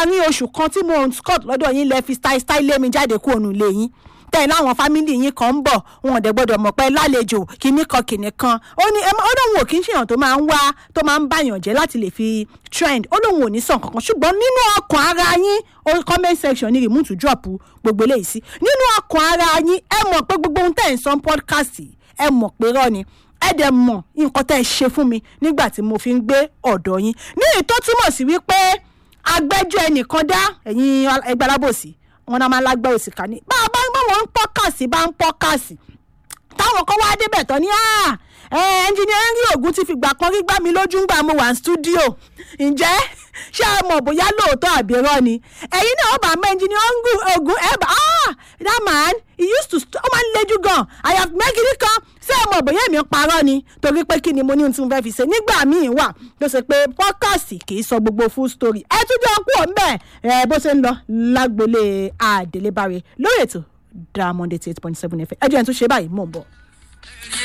láàrin oṣù kan tí mo ń scott lọ́dọ̀ yín lẹ fi style style lé mi jáde kúrò nù ilé yín tẹ̀ láwọn fámìlì yín kan ń bọ̀ wọn ò dẹ̀ gbọ́dọ̀ mọ̀ pé lálejò kìíní kan kìíní kan ó ní ó lóun ò kí ń ṣèyàn tó máa ń wá tó máa ń báyàn jẹ́ láti lè fi trend ó lóun ò ní sàn kankan ṣùgbọ́n nínú ọkàn ara yín ó comment section ní remote drop gbogbo eléyìí sí nínú ọkàn ara yín ẹ mọ̀ pé gbogbo ohun tẹ̀ ń sọ podcast ẹ mọ̀ pé rọ́ ni ẹ dẹ̀ mọ̀ nǹkan tẹ́ ẹ ṣe fún mi nígbà tí mo fi ń gbé ọ̀dọ̀ yín ní èyí tó túmọ̀ sí wípé agbẹ́jọ́ ẹnìkan dá ẹ̀yin ẹgbẹ́ alábòsí wọn náà máa lágbẹ́ òsì ká ní bá a bá wọn ń pọ́kàsì bá ń pọ́kàsì táwọn kan wá débẹ̀ tán ní ẹnjìnìẹ́rì ògùn ti fìgbà kan rí gbá mi lójú ń gbà mo wà ní stúdíò ǹjẹ́ ṣé ẹ mọ̀ bóyá lóòótọ́ àbí irọ́ ni ẹ̀yin náà ó bá mọ ẹnjìnìẹ́rì ògùn ẹ̀ bá ah that man he used to ó máa ń lejú gan i have mẹ́gìrì kan ṣé ẹ mọ̀ bóyá èmi ń parọ́ ni torí pé kí ni mo ní ohun tí mo fẹ́ fi ṣe nígbà míì wà tó ṣe pé pọ́kàsì kì í sọ gbogbo full story ẹ tún jọ kú ọ̀ ń bẹ̀ ẹ bó ṣe ń lọ lágbolé àdélébáre lórí ètò diamond eighty eight point seven fm ẹ jẹ́ ẹ̀ tún ṣe báyìí mò ń bọ̀.